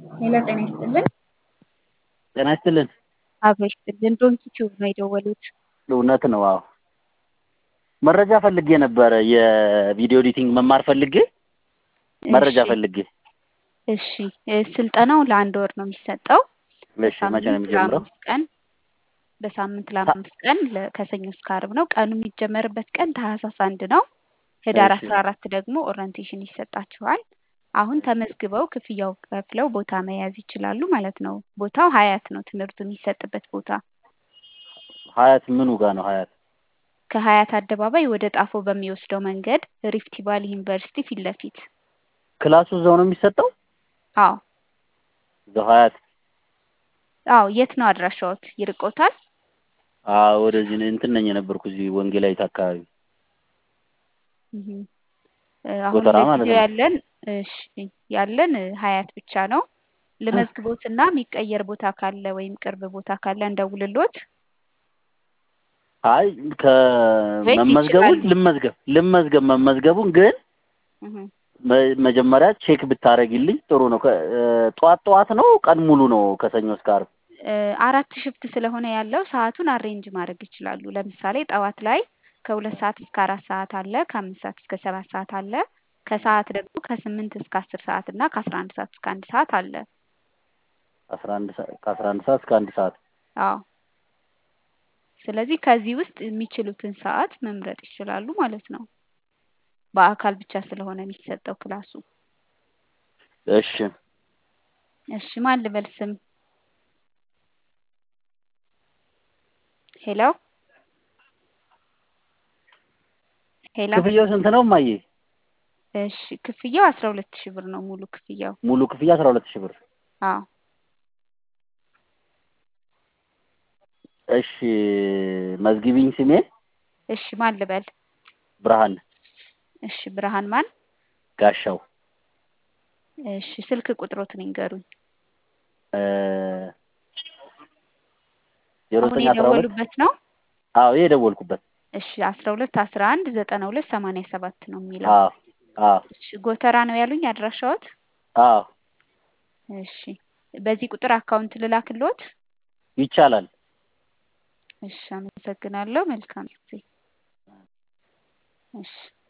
ሌላ ጤና ይስጥልን። ጤና ይስጥልን። አብሮ ይስጥልን። ዶንኪ ቲዩብ ነው የደወሉት። እውነት ነው። አዎ መረጃ ፈልጌ ነበረ። የቪዲዮ ኤዲቲንግ መማር ፈልጌ መረጃ እሺ፣ ፈልጌ። እሺ እ ስልጠናው ለአንድ ወር ነው የሚሰጠው። እሺ መቼ ነው በሳምንት የሚጀምረው? ለአምስት ቀን በሳምንት ለአምስት ቀን ለ- ከሰኞ እስከ ዓርብ ነው። ቀኑ የሚጀመርበት ቀን ታህሳስ አንድ ነው። ህዳር እሺ አስራ አራት ደግሞ ኦሪንቴሽን ይሰጣችኋል። አሁን ተመዝግበው ክፍያው ከፍለው ቦታ መያዝ ይችላሉ ማለት ነው። ቦታው ሀያት ነው ትምህርቱ የሚሰጥበት ቦታ። ሀያት ምኑ ጋር ነው ሀያት? ከሀያት አደባባይ ወደ ጣፎ በሚወስደው መንገድ ሪፍት ቫሊ ዩኒቨርሲቲ ፊት ለፊት። ክላሱ እዛው ነው የሚሰጠው? አዎ እዛው ሀያት? አዎ። የት ነው አድራሻዎት? ይርቆታል? አዎ ወደዚህ ነው እንትን ነኝ የነበርኩ እዚህ ወንጌላዊት አካባቢ እህ እ አሁን ጎተራ ማለት ለጊዜው ነው። ያለን እሺ ያለን እ ሀያት ብቻ ነው። ልመዝግቦትና የሚቀየር ቦታ ካለ ወይም ቅርብ ቦታ ካለ እንደውልሎት አይ ወይስ ከመመዝገቡን ይችላሉ? ልመዝገብ ልመዝገብ መመዝገቡን ግን እህ መ- መጀመሪያ ቼክ ብታረጊልኝ ጥሩ ነው። ከ- እ ጠዋት ጠዋት ነው ቀን ሙሉ ነው ከሰኞ እስከ ዓርብ? እ አራት ሽፍት ስለሆነ ያለው ሰዓቱን አሬንጅ ማድረግ ይችላሉ። ለምሳሌ ጠዋት ላይ ከሁለት ሰዓት እስከ አራት ሰዓት አለ። ከአምስት ሰዓት እስከ ሰባት ሰዓት አለ። ከሰዓት ደግሞ ከስምንት እስከ አስር ሰዓት እና ከአስራ አንድ ሰዓት እስከ አንድ ሰዓት አለ። አስራ አንድ ሰ- ከአስራ አንድ ሰዓት እስከ አንድ ሰዓት አዎ ስለዚህ ከዚህ ውስጥ የሚችሉትን ሰዓት መምረጥ ይችላሉ ማለት ነው። በአካል ብቻ ስለሆነ የሚሰጠው ክላሱ። እሺ እሺ ማን ልበል ስም? ሄሎ ሄሎ። ክፍያው ስንት ነው እማዬ? እሺ ክፍያው አስራ ሁለት ሺህ ብር ነው ሙሉ ክፍያው። ሙሉ ክፍያ አስራ ሁለት ሺህ ብር። አዎ እሺ መዝግቢኝ ስሜን እሺ ማን ልበል? ብርሃን እሺ ብርሃን ማን? ጋሻው እሺ ስልክ ቁጥሮትን ይንገሩኝ። ዜሮ አሁን ዘጠኝ አስራ ሁለት የደወሉበት ነው? አዎ ይሄ የደወልኩበት እሺ አስራ ሁለት አስራ አንድ ዘጠና ሁለት ሰማንያ ሰባት ነው የሚለው። አዎ አዎ እሺ ጎተራ ነው ያሉኝ አድራሻዎት? አዎ እሺ በዚህ ቁጥር አካውንት ልላክልዎት? ይቻላል። እሺ አመሰግናለሁ። መልካም ጊዜ። እሺ